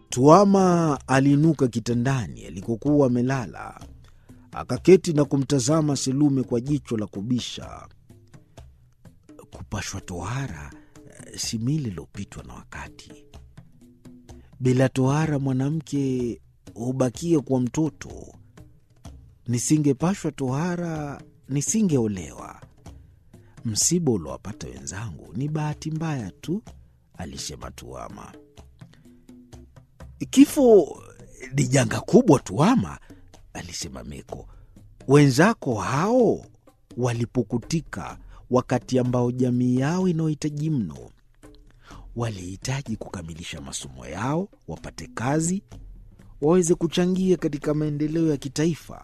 Tuama aliinuka kitandani alikokuwa amelala, akaketi na kumtazama Selume kwa jicho la kubisha. Kupashwa tohara si mila iliyopitwa na wakati. Bila tohara mwanamke hubakia kuwa mtoto. Nisingepashwa tohara nisingeolewa. Msiba uliowapata wenzangu ni bahati mbaya tu, alisema Tuama. Kifo ni janga kubwa, Tuama, alisema Meko. Wenzako hao walipukutika wakati ambao jamii yao inaohitaji mno. Walihitaji kukamilisha masomo yao, wapate kazi, waweze kuchangia katika maendeleo ya kitaifa.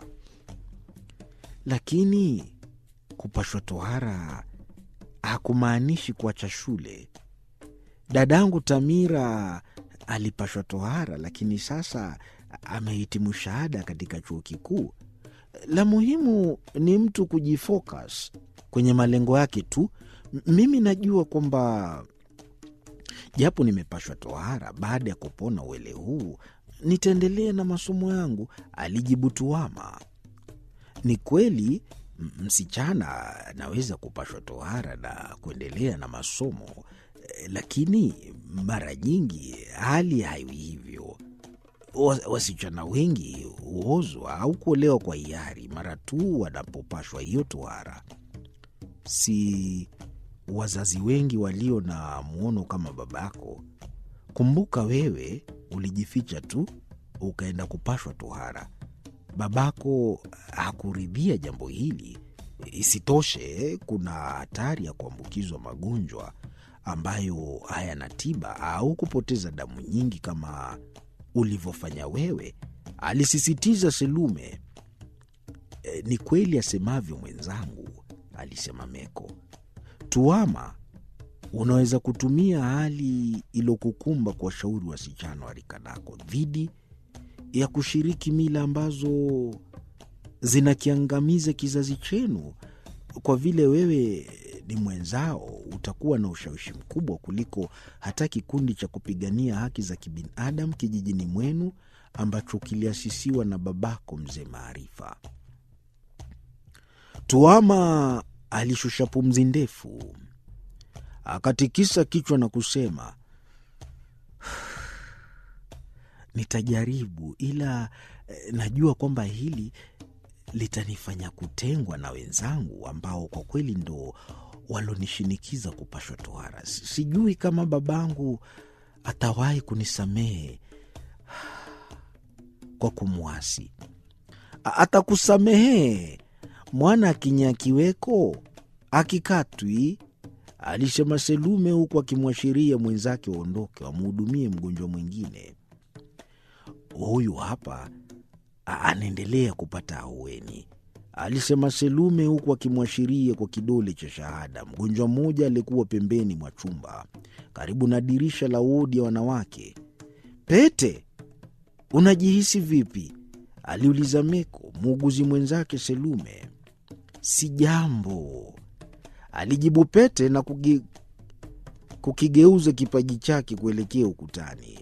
Lakini kupashwa tohara hakumaanishi kuacha shule. Dadangu Tamira alipashwa tohara, lakini sasa amehitimu shahada katika chuo kikuu. La muhimu ni mtu kujifocus kwenye malengo yake tu. Mimi najua kwamba japo nimepashwa tohara, baada ya kupona uele huu nitaendelea na masomo yangu, alijibu Tuama. Ni kweli msichana anaweza kupashwa tohara na kuendelea na masomo, lakini mara nyingi hali haiwi hivyo. Wasichana wengi huozwa au kuolewa kwa hiari mara tu wanapopashwa hiyo tohara. Si wazazi wengi walio na mwono kama babako. Kumbuka wewe ulijificha tu ukaenda kupashwa tohara. Babako hakuridhia jambo hili. Isitoshe, kuna hatari ya kuambukizwa magonjwa ambayo hayana tiba au kupoteza damu nyingi kama ulivyofanya wewe, alisisitiza Selume. E, ni kweli asemavyo mwenzangu, alisema Meko. Tuama, unaweza kutumia hali iliyokukumba kuwashauri wasichana wa rika lako dhidi ya kushiriki mila ambazo zinakiangamiza kizazi chenu. Kwa vile wewe ni mwenzao, utakuwa na ushawishi mkubwa kuliko hata kikundi cha kupigania haki za kibinadamu kijijini mwenu ambacho kiliasisiwa na babako mzee Maarifa. Tuama alishusha pumzi ndefu, akatikisa kichwa na kusema, nitajaribu, ila eh, najua kwamba hili litanifanya kutengwa na wenzangu ambao kwa kweli ndo walonishinikiza kupashwa tohara. Sijui kama babangu atawahi kunisamehe kwa kumwasi. Atakusamehe mwana akinyakiweko akikatwi, alisema Selume huku akimwashiria mwenzake waondoke wamhudumie mgonjwa mwingine. Huyu hapa anaendelea kupata ahueni, alisema Selume huku akimwashiria kwa kidole cha shahada mgonjwa mmoja aliyekuwa pembeni mwa chumba karibu na dirisha la wodi ya wanawake. Pete, unajihisi vipi? aliuliza Meko, muuguzi mwenzake Selume. Si jambo, alijibu Pete na kugi, kukigeuza kipaji chake kuelekea ukutani.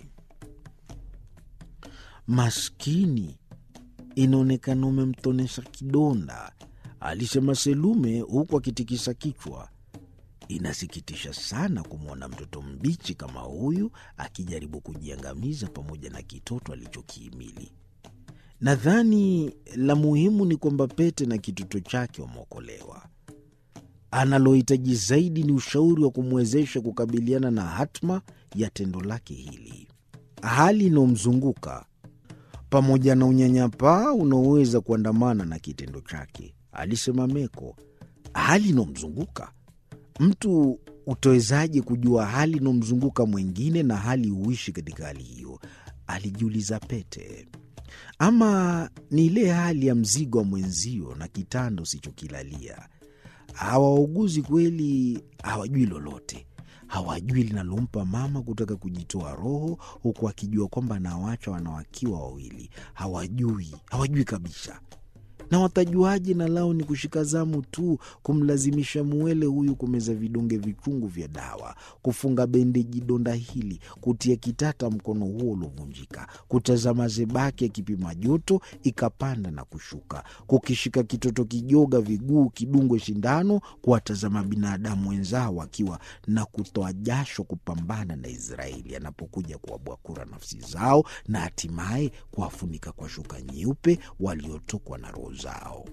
Maskini, inaonekana umemtonesha kidonda, alisema Selume huku akitikisa kichwa. Inasikitisha sana kumwona mtoto mbichi kama huyu akijaribu kujiangamiza pamoja na kitoto alichokihimili. Nadhani la muhimu ni kwamba Pete na kitoto chake wameokolewa. Anallohitaji zaidi ni ushauri wa kumwezesha kukabiliana na hatma ya tendo lake hili. Hali inayomzunguka pamoja na unyanyapaa unaoweza kuandamana na kitendo chake, alisema Meko. Hali inayomzunguka mtu, utawezaje kujua hali inayomzunguka mwingine na hali huishi katika hali hiyo? Alijiuliza Pete. Ama ni ile hali ya mzigo wa mwenzio na kitanda usichokilalia. Hawa wauguzi kweli hawajui lolote, hawajui linalompa mama kutaka kujitoa roho, huku akijua kwamba anawacha wanawakiwa wawili. Hawajui, hawajui kabisa. na watajuaje na lao ni kushika zamu tu, kumlazimisha muwele huyu kumeza vidonge vichungu vya dawa, kufunga bendeji donda hili, kutia kitata mkono huo uliovunjika, kutazama zebaki ya kipima joto ikapanda na kushuka, kukishika kitoto kijoga viguu kidungwe shindano, kuwatazama binadamu wenzao akiwa na kutoa jasho kupambana na Israeli anapokuja kuwabwakura nafsi zao na hatimaye kuwafunika kwa shuka nyeupe waliotokwa na roho zao.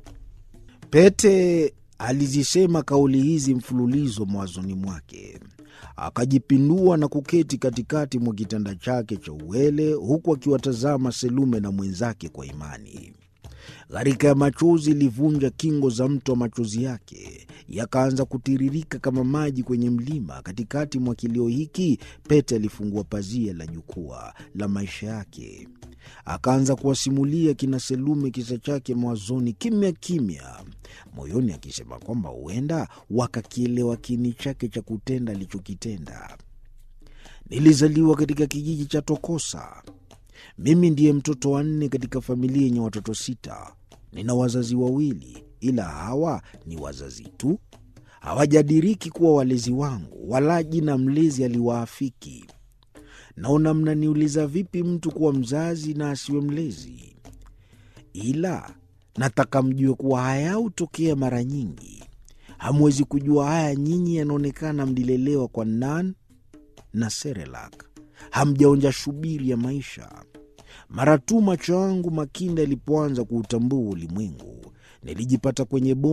Pete alizisema kauli hizi mfululizo mawazoni mwake, akajipindua na kuketi katikati mwa kitanda chake cha uwele, huku akiwatazama Selume na mwenzake kwa imani. Gharika ya machozi ilivunja kingo za mto wa machozi yake, yakaanza kutiririka kama maji kwenye mlima. Katikati mwa kilio hiki, Pete alifungua pazia la jukwaa la maisha yake, akaanza kuwasimulia kina Selume kisa chake mawazoni, kimya kimya, moyoni akisema kwamba huenda wakakielewa kini chake cha kutenda alichokitenda. Nilizaliwa katika kijiji cha Tokosa. Mimi ndiye mtoto wa nne katika familia yenye watoto sita. Nina wazazi wawili, ila hawa ni wazazi tu, hawajadiriki kuwa walezi wangu, wala jina mlezi aliwaafiki. Naona mnaniuliza vipi mtu kuwa mzazi na asiwe mlezi, ila nataka mjue kuwa haya hutokea mara nyingi. Hamwezi kujua haya nyinyi, yanaonekana mlilelewa kwa nan na Serelak, hamjaonja shubiri ya maisha. Mara tu macho yangu makinda yalipoanza kuutambua ulimwengu, nilijipata kwenye